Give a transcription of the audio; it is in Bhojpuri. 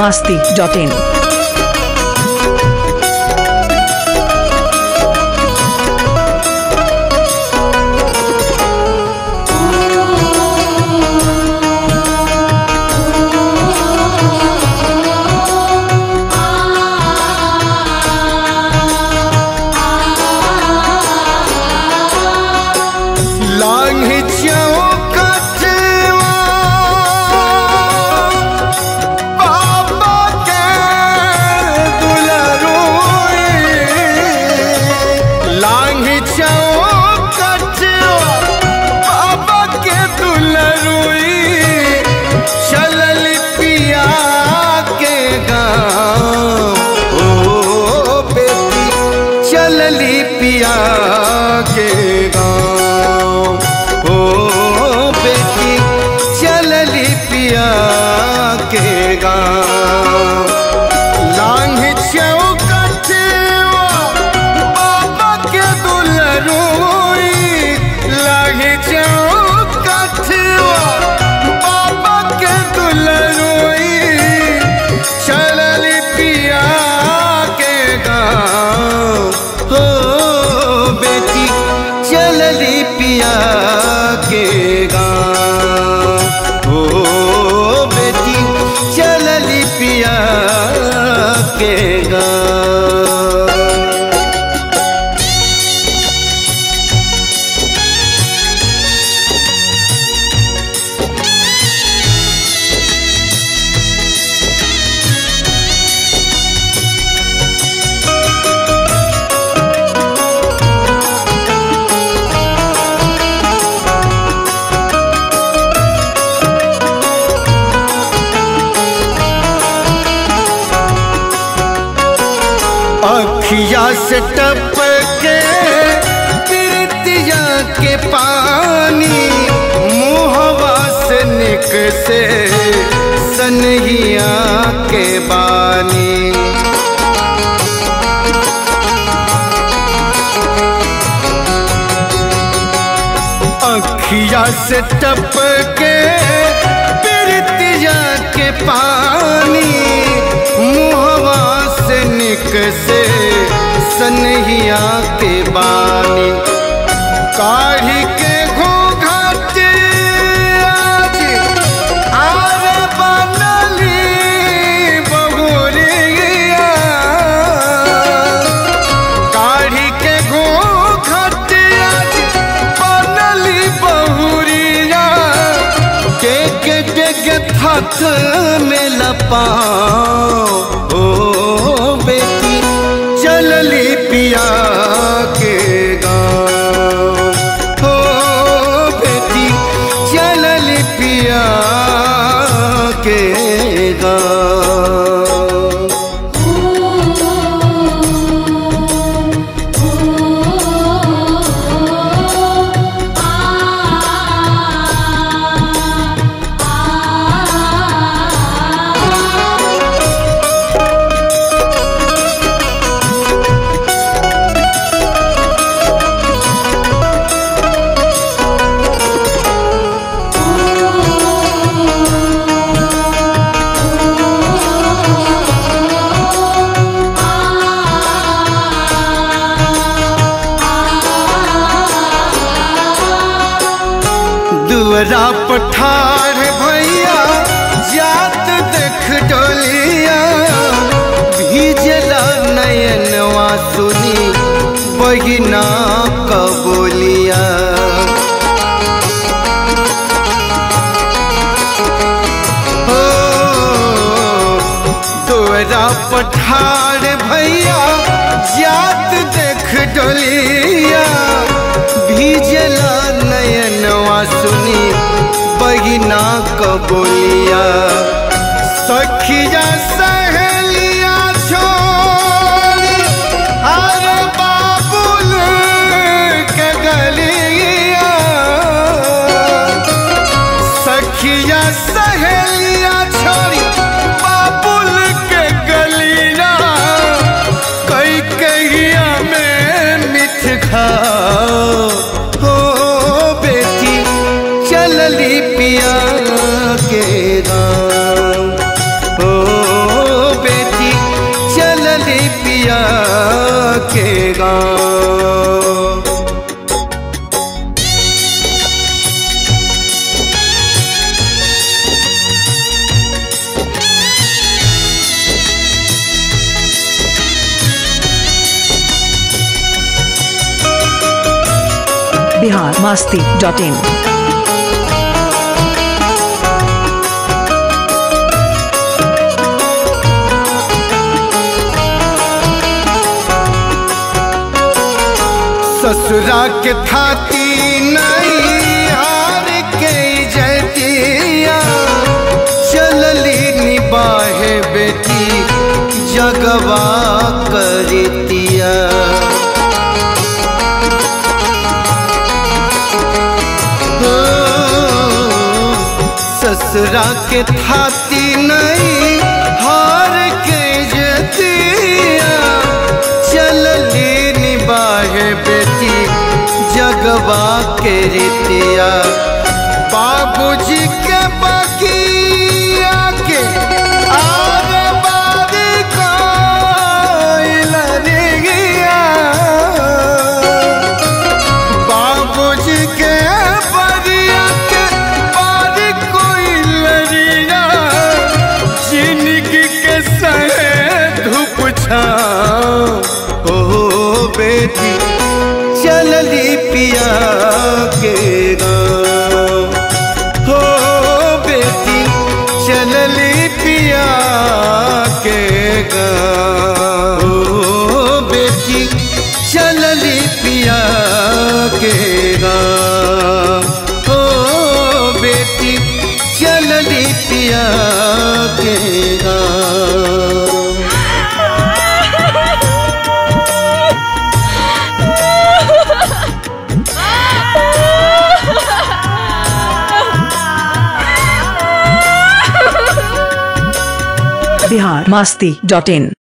masti.in. लांघ चौकटवा बाबा के दुलरुई लांघ चौकटवा बाबा के दुलरुई चलल पिया के गाँव ओ बेटी चलली पिया के गाँव ओ बेटी चलली पिया के गाँव लांघ चौकटवा बाबा के दुलरुई लांघ चौकटवा बाबा के दुलरुई चलल पिया के गाँव हो बेटी चलली पिया के गाँव हो बेटी चलली पिया के गाँव अखिया से टपके प्रीतिया के पानी मुहवा से निक से सनहिया के बानी अखिया से टपके प्रीतिया के पानी मुहवा से निक से सनहिया के बानी काढ़ी के घूंघट आज आर बनली बहुरिया काढ़ी के घूंघट आज बनली बहुरिया के के के के थथ में लपाओ ओ बेटी चलली पिया के गाँव हो बेटी चलली पिया के गाँव दुअरा पठार भैया जात देख डोलिया भीजला नयनवा सुनी बहिना कबोलिया हो दुअरा पठार भैया जात देख डोलिया भीजला नयनवा सुनी बहिना कबोलिया सखिया सहेलिया छोड़ी अरे बाबुल के गलिया सखिया सहेलिया छोड़ी बाबुल के गलिया कई कहिया में मिठ खाओ हो बेटी चलली पिया के गाँव बिहार मास्ती डॉट इन ससुरा के थाती नहीं हार के जतिया चलली निबाहे बेटी जगवा करतिया हो, ससुरा के थाती नहीं हार के जतिया चलली निबाहे बेटी जगवा के रितिया बाबूजी के बगिया के आरे बारी कोइल रे गिया बाबूजी के बगिया के बारी कोइल रिया जिंदगी के सहे धूप छाओ ओ बेटी चलली पिया के गाँव हो बेटी चलली पिया के गाँव हो बेटी चलली पिया के गाँव हो बेटी चलली पिया के गाँव बिहार मास्ती डॉट इन